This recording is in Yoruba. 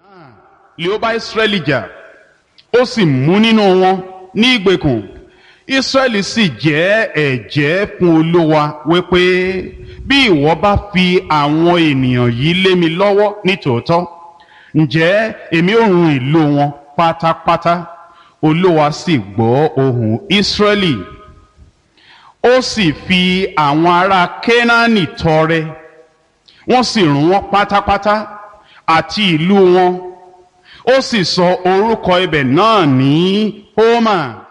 lè ó bá Ísírẹ́lì jà ó sì mú nínú wọn ní ìgbèkùn Ísírẹ́lì sì jẹ́ ẹ̀jẹ́ fún Olúwa wípé bí ìwọ bá fi àwọn ènìyàn yìí lé mi lọ́wọ́ nítòótọ́ ǹjẹ́ èmi ò run ìlú wọn pátápátá Olúwa sì gbọ́ ohùn Ísírẹ́lì ó sì fi àwọn ará Kénáánì tọrẹ wọ́n sì run wọ́n pátápátá àti ìlú wọn ó sì sọ orúkọ ibẹ̀ náà ní Hómà